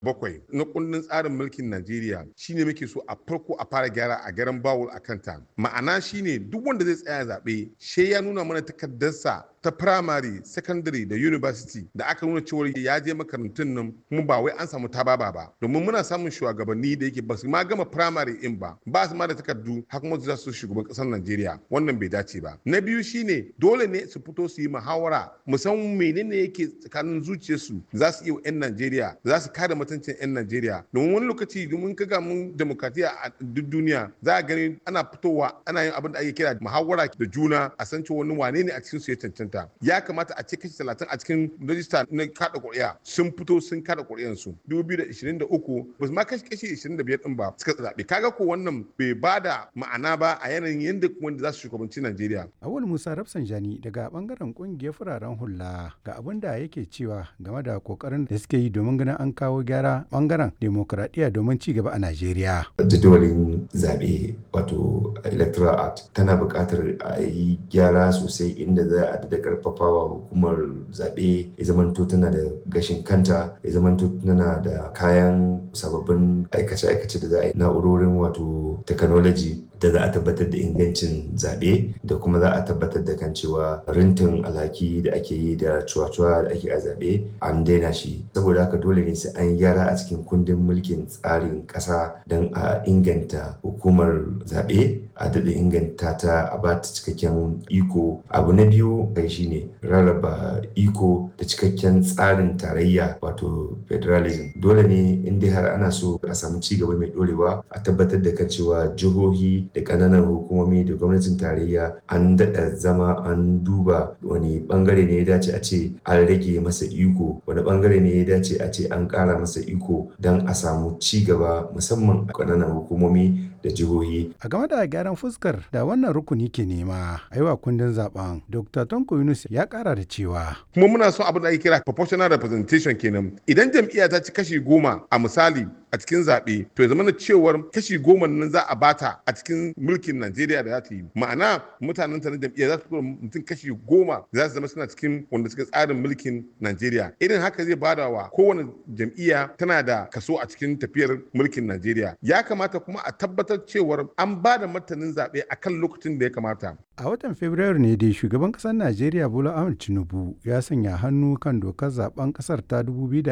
bakwai na kundin tsarin mulkin Najeriya shine muke so a farko a fara gyara a garan bawul a kanta. Ma'ana shine duk wanda zai tsaya zaɓe she ya nuna mana takardarsa ta primary, secondary da university da aka nuna cewar ya je makarantun nan kuma ba wai an samu tababa ba. Domin muna samun shugabanni da yake ba su ma gama primary in ba, ba su ma da takardu har kuma za su shugaban ƙasar Najeriya. Wannan bai dace ba. Na biyu shine dole ne su fito su yi muhawara musamman menene yake tsakanin zuciyarsu za su iya 'yan Najeriya za su kare mutuncin 'yan Najeriya domin wani lokaci domin kaga mun demokratiya a duk duniya za a gani ana fitowa ana yin abin da ake kira muhawara da juna a san cewa wani wane ne a cikin su ya cancanta ya kamata a ce kashi talatin a cikin rajista na kada ƙuri'a sun fito sun kada ƙuri'an su 2023 ba su ma kashi kashi 25 din ba suka zaɓe kaga ko wannan bai ba da ma'ana ba a yanayin yadda wanda za su shugabanci Najeriya. Awul Musa Rafsanjani daga bangaren kungiyar fararen hula ga abin da yake cewa game da kokarin da suke yi domin ganin an kawo gyara bangaren demokradiyya domin ci gaba a Najeriya. Jadawalin zaɓe wato electoral act tana buƙatar a yi gyara sosai inda za a da karfafawa hukumar zaɓe ya zamanto tana da gashin kanta ya zamanto tana da kayan sababbin aikace-aikace da za a yi na'urorin wato technology da za a tabbatar da ingancin zaɓe da kuma za a tabbatar da kan cewa rintin alhaki da ake yi da cuwa-cuwa da ake a zaɓe an daina shi saboda haka dole ne sai an gyara a cikin kundin mulkin tsarin ƙasa don a inganta hukumar zaɓe a daɗa inganta ta a ba ta cikakken iko abu na biyu kai shine rarraba iko da cikakken tsarin tarayya wato federalism dole ne in dai har ana so a samu ci gaba mai ɗorewa a tabbatar da kan cewa jihohi da ƙananan hukumomi da gwamnatin tarayya an daɗa zama an duba wani ɓangare ne ya dace a ce an rage masa iko wani ɓangare ne ya dace a ce an ƙara masa iko don a samu ci gaba musamman a ƙananan hukumomi da jihohi. A game da gyaran fuskar da wannan rukuni ke nema a yi wa kundin zaben Dr. Tonko Yunus ya ƙara da cewa. Kuma muna son abin da ake kira proportional representation kenan. Idan jam'iyya ta ci kashi goma a misali a cikin zaɓe to ya zama na cewar kashi goma nan za a bata a cikin mulkin Najeriya da za ta yi ma'ana mutanen ta na jam'iyya za su tura mutum kashi goma za su zama suna cikin wanda suka tsarin mulkin Najeriya irin haka zai bada wa kowane jam'iyya tana da kaso a cikin tafiyar mulkin Najeriya ya kamata kuma a tabbatar cewar an ba da martanin zaɓe a kan lokacin da ya kamata. A watan Fabrairu ne dai shugaban ƙasar Najeriya Bola Ahmed Tinubu ya sanya hannu kan dokar zaben ƙasar ta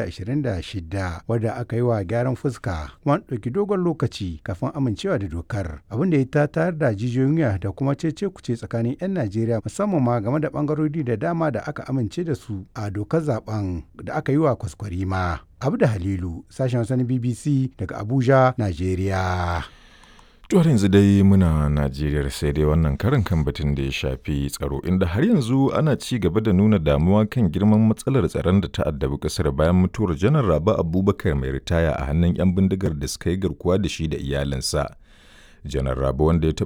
2026 wadda aka yi wa gyaran fuska kuma an ɗauki dogon lokaci kafin amincewa da dokar abin da ya ta tayar da jijiyoyin wuya da kuma cece kuce tsakanin 'yan Najeriya musamman ma game da ɓangarori da dama da aka amince da su a dokar zaben da aka yi wa kwaskwarima. Abu da Halilu sashen wasan BBC daga Abuja, Najeriya. har yanzu dai muna Najeriya sai dai wannan karin kan batun da ya shafi tsaro inda har yanzu ana ci gaba da nuna damuwa kan girman matsalar tsaron da ta addabi kasar bayan mutuwar janar Raba Abubakar mai ritaya a hannun 'yan bindigar da suka yi garkuwa da shi da iyalinsa. Janar Raba wanda ya